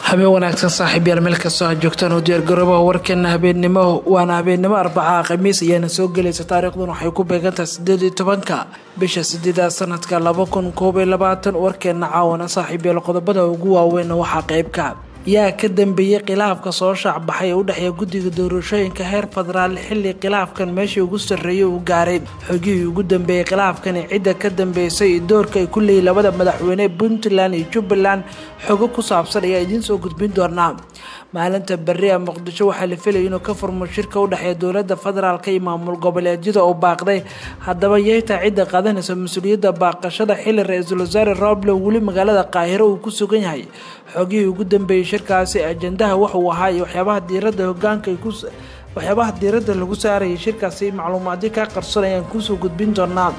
habeen wanaagsan saaxiib yaal meel kastoo aad joogtaan oo diyaargaroobaha warkeena habeennimo waana habeennimo arbaca khamiis ayaana soo gelaysa taariikhduna waxay ku beegantahay sideed iyo tobanka bisha sideedaad sanadka laba kun koob iyo labaatan warkeena caawana saaxiib yaal qodobada ugu waaweyn waxaa qeybka yaa ka dambeeyey khilaafka soo shaacbaxay ee u dhexeeya guddiga doorashooyinka heer federaal xilli khilaafkan meeshii ugu sarreeyay uu gaaray xogihii ugu dambeeyey khilaafkani cidda ka dambeysay iyo doorka ay ku leeyihin labada madaxweyne puntland iyo jubbaland xogo ku saabsan ayaa idiin soo gudbin doonaa maalinta berri a muqdisho waxaa la filayay inuu ka furmo shirka u dhexeeya dowladda federaalka iyo maamul goboleedyada oo baaqday haddaba yeytaa cidda qaadanaysa mas-uuliyadda baaqashada xilli ra-iisul wasaare roble weli magaalada qaahiro uu ku sugan yahay xogihii ugu dambeeyey shirkaasi ajandaha waxuu ahaa iyo waxyaabaha diiradda hogaanka ay ku waxyaabaha diiradda lagu saarayay shirkaasi macluumaadyo ka qarson ayaan kusoo gudbin doonaa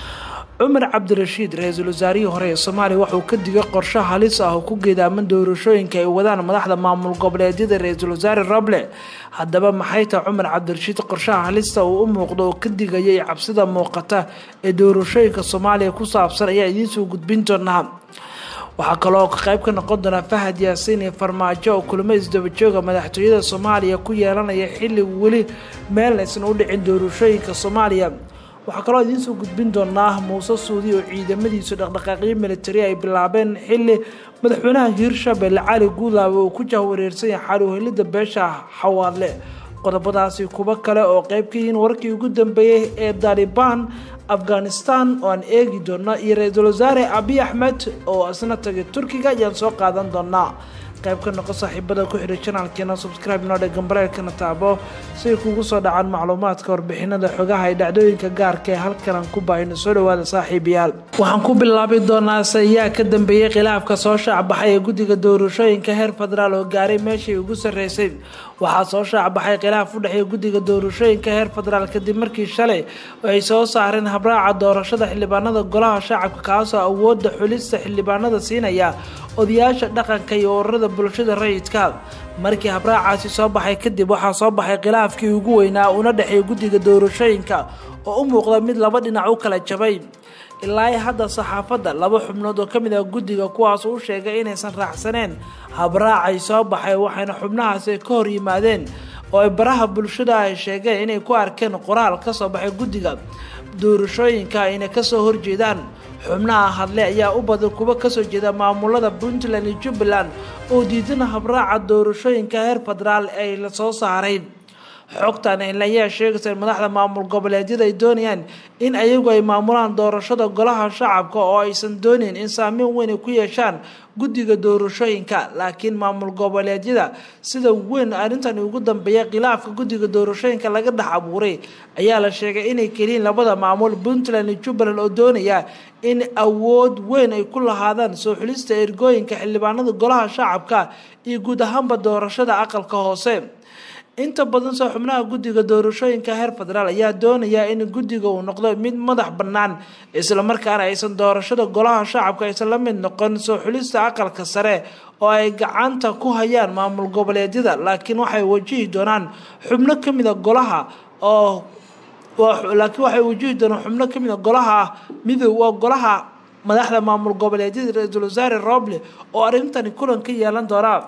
cumar cabdirashiid ra-iisul wasaarihii hore ee soomaaliya waxauu ka digay qorsho halis ah oo ku geedaaman doorashooyinka ay wadaan madaxda maamul goboleedyada ra-iisul wasaare roble haddaba maxay tahay cumar cabdirashiid qorshaha halista uu u muuqdo oo ka digayay cabsida muuqata ee doorashooyinka soomaaliya ku saabsan ayaa idiinsoo gudbin doonaa waxaa kaloo qayb ka noqon doonaa fahad yaasiin iyo farmaajo oo kulamo isdabajooga madaxtooyada soomaaliya ku yeelanaya xilli weli meelna aysan u dhicin doorashooyinka soomaaliya waxaa kaloo idiinsoo gudbin doonaa muuse suudi oo ciidamadiisu dhaqdhaqaaqyo militari ay bilaabeen xilli madaxweynaha hiirshabelle cali guudlaabe uu ku jahwareersan yahay xaluhelida beesha xawaadle qodobadaasi kuwo kale oo qayb ka yihiin warkii ugu dambeeyey ee dalibaan afghanistan oo aan eegi doono iyo ra-iisul wasaare abiy axmed oo isna tagay turkiga ayaan soo qaadan doonaa qayb ka noqo saaxiibada ku xidhay janaalkeena subscribe noo dhe gambareelkana taabo si ay kugu soo dhacaan macluumaadka warbixinada xogaha ee dhacdooyinka gaarka ee halkanan ku baahino soo dhawaada saaxiibayaal waxaan ku bilaabi doonaa se yaa ka dambeeyey khilaafka soo shaacbaxay ee guddiga doorashooyinka heer federaal oo gaaray meeshii ugu sarreysay waxaa soo shaacbaxay khilaaf u dhexeeya guddiga doorashooyinka heer federaal kadib markii shalay ay soo saareen habraaca doorashada xildhibaanada golaha shacabka kaasoo awoodda xulista xildhibaanada siinaya odayaasha dhaqanka iyo ururada bulshada rayidka markii habraacaasi soo baxay kadib waxaa soo baxay khilaafkii ugu weynaa una dhexeeya guddiga doorashooyinka oo u muuqda mid laba dhinac u kala jabay ilaa hadda saxaafadda laba xubnood oo ka mid ah guddiga kuwaas u sheegay inaysan raacsaneen habraacay soo baxay waxayna xubnahaasi ka hor yimaadeen oo ay baraha bulshada ay sheegeen inay ku arkeen qoraal ka soo baxay guddiga doorashooyinka ayna kasoo horjeedaan xubnaha hadle ayaa u badan kuwa kasoo jeeda maamulada puntland iyo jubbaland oo diidana habraaca doorashooyinka heer federaal ay la soo saaray xogtan ayaa sheegaysa in madaxda maamul goboleedyada ay doonayaan in ayagu ay maamulaan doorashada golaha shacabka oo aysan doonayn in saameyn weyn ay ku yeeshaan guddiga doorashooyinka laakiin maamul goboleedyada sida weyn arrintani ugu dambeeya khilaafka guddiga doorashooyinka laga dhex abuuray ayaa la sheegay inay keliyiin labada maamul puntland iyo jubbaland oo doonaya in awood weyn ay ku lahaadaan soo xulista ergooyinka xildhibaanada golaha shacabka iyo guud ahaanba doorashada aqalka hoose inta badan soo xubnaha guddiga doorashooyinka heer federaal ayaa doonaya in guddiga uu noqdo mid madax bannaan islamarkaana aysan doorashada golaha shacabka aysan la mid noqon soo xulista aqalka sare oo ay gacanta ku hayaan maamul goboleedyada laakiin waxay wajihi doonaan xubno ka mida golaha oo laakiin waxay wajihi doonaan xubno ka mida golaha midow waa golaha madaxda maamul goboleedyada ra-iisul wasaare roble oo arrintani kulan ka yeelan doonaa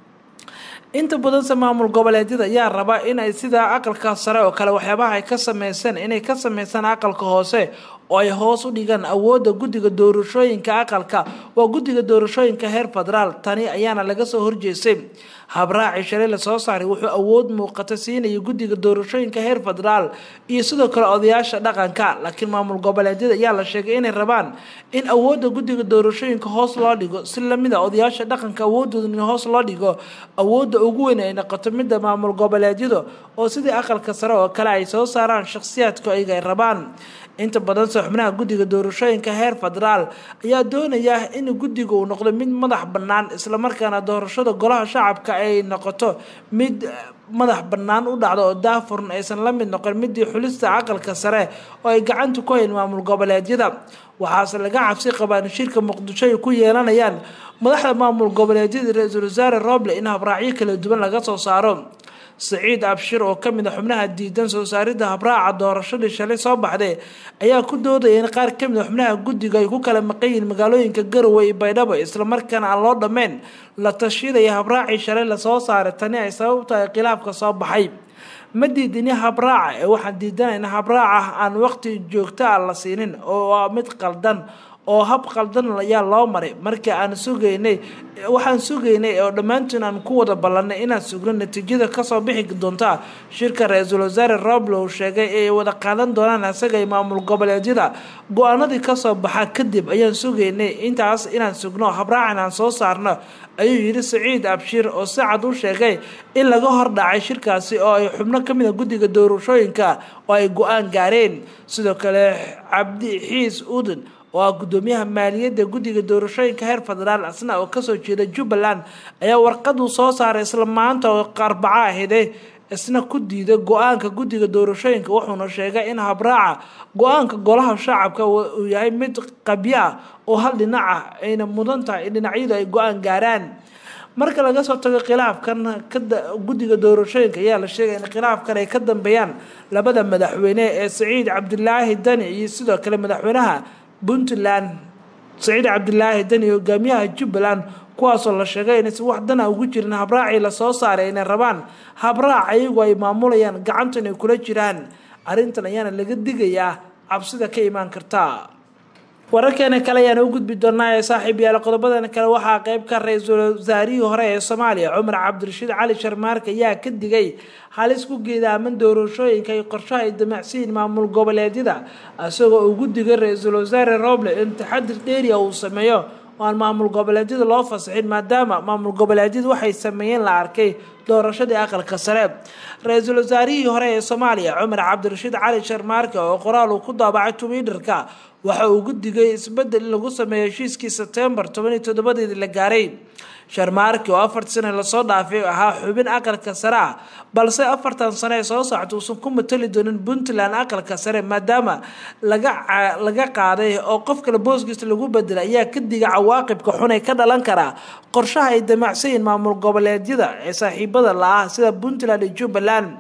inta badanse maamul goboleedyada ayaa raba inay sidaa aqalka sare oo kale waxyaabaha ay ka sameyseen inay ka sameysaan aqalka hoose oo ay hoos u dhigaan awoodda guddiga doorashooyinka aqalka waa guddiga doorashooyinka heer federaal tani ayaana laga soo horjeestay habraaci shalay lasoo saaray wuxuu awood muuqata siinaya guddiga doorashooyinka heer federaal iyo sidoo kale odayaasha dhaqanka laakiin maamul goboleedyada ayaa la sheegay inay rabaan in awoodda guddiga doorashooyinka hoos loo dhigo si lamid a odayaasha dhaqanka awoodooda in hoos loo dhigo awoodda ugu weyn ay noqoto midda maamul goboleedyada oo sidii aqalka sare oo kale ay soo saaraan shakhsiyaadka iyaga ay rabaan inta badanse xubnaha guddiga doorashooyinka heer federaal ayaa doonaya in guddiga uu noqdo mid madax bannaan islamarkaana doorashada golaha shacabka ay noqoto mid madax bannaan u dhacdo oo daafurn aysan la mid noqon midii xulista aqalka sare oo ay gacanta ku hayn maamul goboleedyada waxaase laga cabsi qabaan shirka muqdisho ay ku yeelanayaan madaxda maamul goboleedyada ra-iisul wasaare roble in habraacyo kala duwan laga soo saaro saciid abshir oo kamid a xubnaha diidan soo saaridda habraaca doorashadii shalay soo baxday ayaa ku doodaya in qaar kamid a xubnaha guddiga ay ku kala maqan yihiin magaalooyinka garowe iyo baydhabo islamarkaana aan loo dhammeyn la tashidaya habraacii shalay lasoo saaray tani ay sabab tahay khilaafka soo baxay ma diidini habraaca ee waxaan diidanayna habraaca aan waqti joogto a la siinin oo waa mid qaldan oo hab qaldan ayaa loo maray markii aan sugaynay waxaan sugaynay oo dhammaantiin aan ku wada ballanay inaan sugno natiijada kasoo bixi doonta shirka ra-iisul wasaare roblow sheegay ee wada qaadan doonaan isaga iyo maamul goboleedyada go-aanadii kasoo baxa kadib ayaan sugaynay intaas inaan sugno habraacan aan soo saarno ayuu yidhi saciid abshir oo si cad u sheegay in laga hordhacay shirkaasi oo ay xubno kamid a guddiga doorashooyinka oo ay go-aan gaareen sidoo kale cabdi xiis udan oo ah guddoomiyaha maaliyadda guddiga doorashooyinka heer federaal asna oo kasoo jeeda jubbaland ayaa warqaduu soo saaray isla maanta oo arbaco ahide isna ku diida go-aanka guddiga doorashooyinka wuxuuna sheegay in habraaca go-aanka golaha shacabka uu yahay mid qabyo ah oo hal dhinac ah ayna mudan tahay in dhinacyadu ay go-aan gaaraan marka laga soo tago khilaafkan guddiga doorashooyinka ayaa la sheegay in khilaafkan ay ka dambeeyaan labada madaxweyne ee saciid cabdilaahi dani iyo sidoo kale madaxweynaha puntland saciid cabdilaahi dani hogaamiyaha jubbaland kuwaasoo la sheegay inaysan wax dana ugu jirin habraacii lasoo saaray inay rabaan habraac ayagu ay maamulayaan gacanta inay kula jiraan arrintan ayaana laga digayaa cabsida ka imaan karta wararkeena kale ayaan u gudbi doonaa ee saaxiib yaala qodobadan kale waxaa qeyb ka ra-iisul wasaarihii hore ee soomaaliya cumar cabdirashiid cali sharmaarka ayaa ka digay halis ku geedaaman doorashooyinka iyo qorshaha ay damacsiyiin maamul goboleedyada isagoo ugu digay ra-iisul wasaare roble in taxadir dheeriya uu sameeyo oo aan maamul goboleedyada loo fasaxin maadaama maamul goboleedyadu waxay sameeyeen la arkay doorashadii aqalka sare ra-iisul wasaarihii hore ee soomaaliya cumar cabdirashiid cali sharmaarka oo qoraal uu ku daabacay twitterka waxa uu ugu digay isbedel in lagu sameeyo heshiiskii sebtembar tobaniyo toddobadeedii la gaaray sharmaarki oo afartii sane lasoo dhaafay ahaa xubin aqalka sare ah balse afartan sane ee soo socta uusan ku matali doonin puntland aqalka sare maadaama laga laga qaaday oo qof kale booskiisa lagu bedelay ayaa ka diga cawaaqibka xun ee ka dhalan karaa qorshaha ay damacsayiin maamul goboleedyada ee saaxiibada la-ah sida puntland iyo jubbaland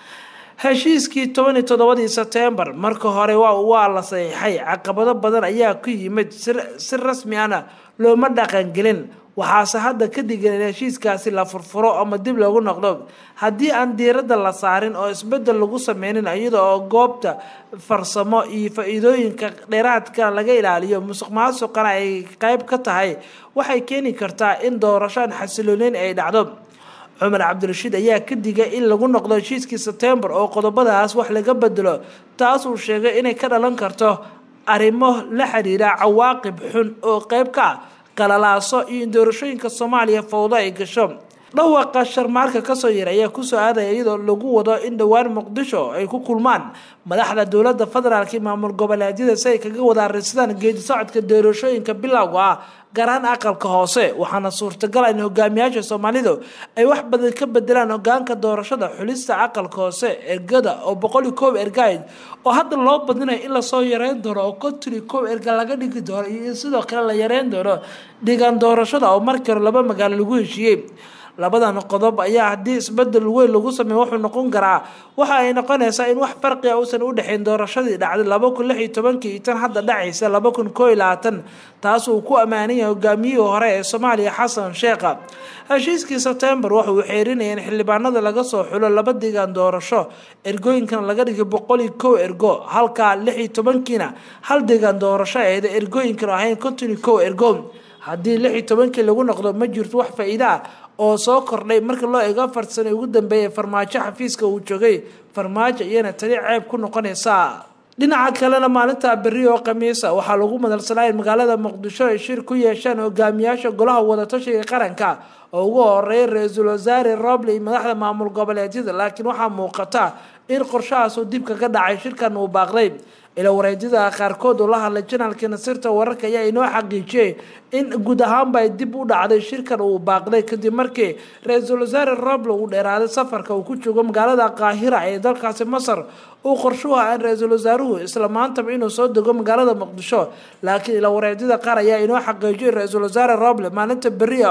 heshiiskii toban iyo toddobadii sebtembar marka hore waa la saxiixay caqabado badan ayaa ku yimid si rasmi ana looma dhaqangelin waxaase hadda ka digan in heshiiskaasi la furfuro ama dib loogu noqdo haddii aan diiradda la saarin oo isbedel lagu sameynin iyada oo goobta farsamo iyo faa-iidooyinka dheeraadka laga ilaaliyo musuq maasuqana ay qeyb ka tahay waxay keeni kartaa in doorashaan xasilooneyn ay dhacdo cumar cabdirashiid ayaa ka digay in lagu noqdo heshiiskii sebtembar oo qodobadaas wax laga bedelo taas uu sheegay inay ka dhalan karto arrimo la xiriira cawaaqib xun oo qeyb ka ah qalalaaso iyo in doorashooyinka soomaaliya fowdo ay gasho dhawaqa sharmaarka kasoo yara ayaa kusoo aadaya iyadoo lagu wado in dhowaan muqdisho ay ku kulmaan madaxda dowlada federaalk iyo maamul goboleedyada si ay kaga wada arisadaan geedi socodka doorashooyinka bilowga ah gaar ahaan aqalka hoose waxaana suurtagal in hogaamiyaasha soomaalidu ay wax badan ka bedelaan hogaanka doorashada xulista aqalka hoose ergada oo boqol iyo koob ergayd oo hadda loo badinayo in lasoo yareyn doono oo konton iyo koob erga laga dhigi doono iyo in sidoo kale la yareyn doono dhigaan doorashada oo markii hore laba magaalo lagu heshiiyey labadan qodob ayaa haddii isbedel weyn lagu sameeyo wuxuu noqon karaa waxa ay noqonaysaa in wax farqiga uusan u dhexeyn doorashadii dhacday laba kun lix iyo tobankii iyo tan hadda dhacaysa laba kun koo iyo labaatan taas uu ku ammaanan yahay hogaamiyihii hore ee soomaaliya xasan sheekha heshiiskii sebtembar waxa uu xeerinaya in xildhibaanada laga soo xulo laba digaan doorasho ergooyinkana laga dhigay boqol iyo kow ergo halka lix iyo tobankiina hal digaan doorasho eeda ergooyinkana ahayn konton iyo kow ergo haddii lix iyo tobankii lagu noqdo ma jirto wax faa-iida ah oo soo kordhay marka loo eego afar sano ugu dambeeyay farmaajo xafiiska uu joogay farmaajo iyana tani ceeb ku noqonaysa dhinaca kalena maalinta beri oo khamiisa waxaa lagu madalsanaa in magaalada muqdisho ay shir ku yeeshaan hogaamiyaasha golaha wadatashiga qaranka oo ugu horeeya ra-iisul wasaare roble iyo madaxda maamul goboleedyada laakiin waxaa muuqata in qorshahaasuu dib kaga dhacay shirkan uu baaqday ila wareedyada qaarkood oo la hadlay janaalkii nasirta wararka ayaa inoo xaqiijiyey in guud ahaanba ay dib u dhacday shirkan uu baaqday kadib markii ra-iisul wasaare roble uu dheeraaday safarka uu ku joogo magaalada qaahira ee dalkaasi masar uu qorshuhu ah in ra-iisul wasaaruhu isla maantaba inuu soo dego magaalada muqdisho laakiin ila wareedyada qaar ayaa inoo xaqiijiyay ra-iisul wasaare roble maalinta beri ah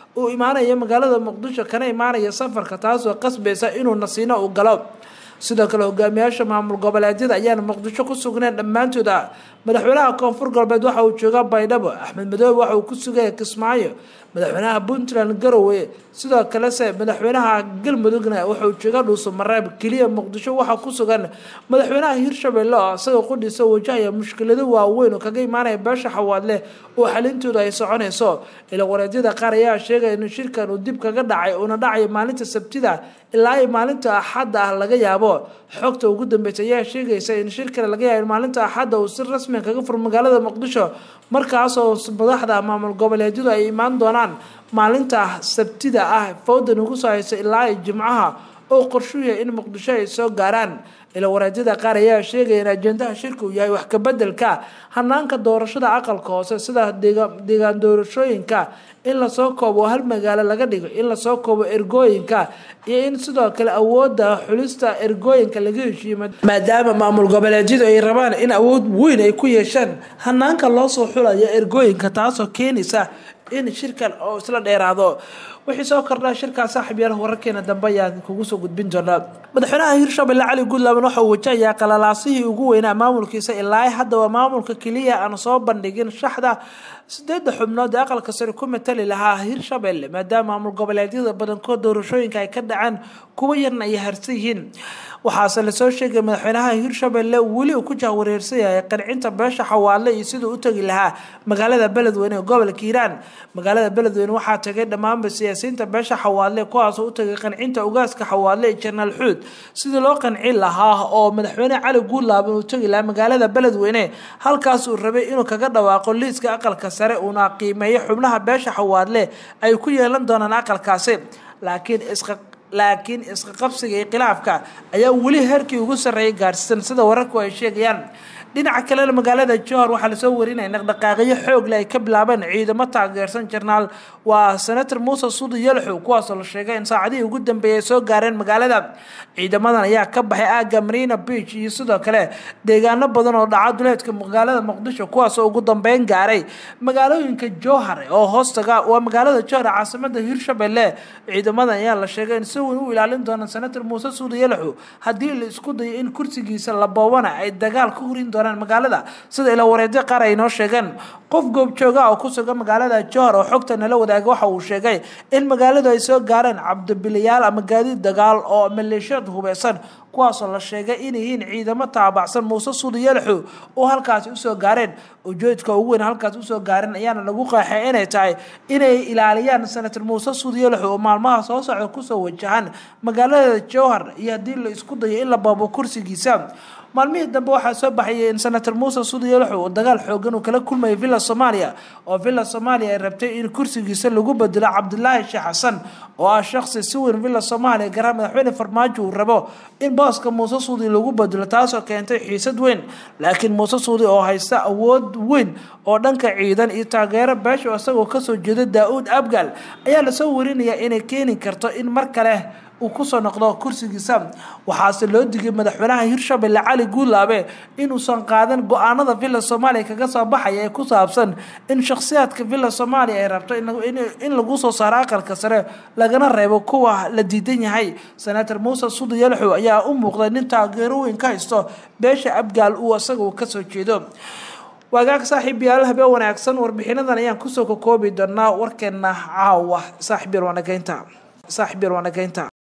uu imaanayo magaalada muqdisho kana imaanaya safarka taasoo qasbaysa inuu nasiino u galo sidoo kale hogaamiyaasha maamul goboleedyada ayaana muqdisho ku sugneen dhammaantooda madaxweynaha koonfur galbeed waxa uu joogaa baydhabo axmed madoobe waxa uu ku sugaya kismaayo madaxweynaha puntland garowe sidoo kalese madaxweynaha galmudugna waxauu jooga dhuuso mareeb keliya muqdisho waxaa ku sugan madaxweynaha hirshabelle oo isagao qudhiisa wajahaya mushkilado waaweyn oo kaga imaanaya beesha xawaadle oo xalintooda ay soconayso ila wareedyada qaar ayaa sheegaya in shirkan uu dib kaga dhacay uuna dhacayo maalinta sabtida ilaa ay maalinta axadda ah laga yaabo xogta ugu dambeysay ayaa sheegaysa in shirkan laga yaabo in maalinta axadda uu si rasmiga kaga furo magaalada muqdisho markaasoo madaxda maamul goboleedyadu ay imaan doonaan maalinta sabtida ah fawdan ugu soo haysa ilaa ay jimcaha oo qorshuu yahay in muqdisho ay soo gaaraan ila wareedyada qaar ayaa sheegaya in ajendaha shirka uu yahay wax kabedelka hanaanka doorashada aqalka hoose sida deegaan doorashooyinka in lasoo koobo hal magaalo laga dhigo in lasoo koobo ergooyinka iyo in sidoo kale awooda xulista ergooyinka laga heshiiyo maadaama maamul goboleedyadu ay rabaan in awood weyn ay ku yeeshaan hanaanka loo soo xulayo ergooyinka taasoo keenaysa in shirkan oo isla dheeraado wixii soo kordhaa shirkaa saaxiib yaal wararkeena dambe ayaan kugu soo gudbin doonaa madaxweynaha hirshabelle cali guudlaaban waxa uu wajahayaa qalalaasihii ugu weynaa maamulkiisa ilaa haddaba maamulka keliya aan soo bandhigin shaxda sideedda xubnood ee aqalka sare ku matali lahaa hirshabelle maadaama maamul goboleedyada badankood doorashooyinka ay ka dhaceen kuwa yarna ay harsan yihiin waxaase lasoo sheegay madaxweynaha hirshabelle weli uu ku jahwareersan yahay qancinta beesha xawaadle iyo siduu u tegi lahaa magaalada beledweyne ee gobolka hiiraan magaalada beledweyne waxaa tagay dhammaanba siyaasiyiinta beesha xawaadle kuwaasoo u tagay qancinta ugaaska xawaadle ee janaal xuud sidii loo qancin lahaa oo madaxweyne cali guudlaaban uu tegi lahaa magaalada beledweyne halkaas uu rabay inuu kaga dhawaaqo liiska aqalka sare uuna qiimeeyo xubnaha beesha xawaadle ay ku yeelan doonaan aqalkaasi laakiin isqa laakiin isqa qabsiga iyo khilaafka ayaa weli heerkii ugu sarreeyay gaarsiisan sida wararku ay sheegayaan dhinaca kalena magaalada johor waxaa lasoo warinaya dhaqdhaqaaqyo xoogle ay ka bilaabeen ciidamo taageersan jarnaal waa senator muuse suudi yalxow kuwaasoo la sheegay in saacadihii ugu dambeeyay soo gaareen magaalada ciidamadan ayaa ka baxay aaga marina beach iyo sidoo kale deegaano badan oo dhaca duleedka magaalada muqdisho kuwaasoo ugu dambeyn gaaray magaalooyinka johar oo hoostaga waa magaalada johor ee caasimada hirshabelle ciidamadan ayaa la sheegay in si weyn u ilaalin doona senator muuse suudi yalxow haddii la isku dayo in kursigiisa la boobana ay dagaal ka hurin doonaan magaalada sida ila wareedyo qaar ay noo sheegeen qof goobjooga oo ku sugan magaalada johor oo xogta nala wadaaga waxa uu sheegay in magaaladu ay soo gaareen cabdibiliyaal ama gaadiid dagaal oo maleeshiyad hubeysan kuwaasoo la sheegay inay yihiin ciidamo taabacsan muuse suudi yalxow oo halkaasi usoo gaareen ujeedka ugu weyn halkaas usoo gaareen ayaana lagu qeexay inay tahay inay ilaaliyaan senator muuse suudi yalxow oo maalmaha soo socda kusoo wajahan magaalada johor iyo haddii la isku dayo in la baabo kursigiisa maalmihii dambe waxaa soo baxayay in senator muuse suudi yalxow oo dagaal xoogan uu kala kulmayay villa soomaaliya oo villa soomaaliya ay rabtay in kursigiisa lagu bedelo cabdilaahi sheekh xasan oo ah shaqsi si weyn villa soomaaliya garaa madaxweyne farmaajo uu rabo in booska muuse suudi lagu bedelo taasoo keentay xiisad weyn laakiin muuse suudi oo haysta awood weyn oo dhanka ciidan iyo taageero beesha isagoo kasoo jeeda daa-uud abgal ayaa lasoo warinayaa inay keeni karto in mar kale uu kusoo noqdo kursigiisa waxaase loo digay madaxweynaha hirshabelle cali guudlaabe inuusan qaadan go-aanada villa soomaaliya kaga soo baxaya ee ku saabsan in shakhsiyaadka villa soomaaliya ay rabto in lagu soo saaro aqalka sare lagana reebo kuwa la diidan yahay senator muuse sudi yalxow ayaa u muuqday nin taageero weyn ka haysto beesha abgaal uu isaga kasoo jeedo waagaag saaxiib yaal habeen wanaagsan warbixinadan ayaan kusoo kakoobi doonaa warkeena caawa saaxiib yar waanageynta saaxiib yar waanageynta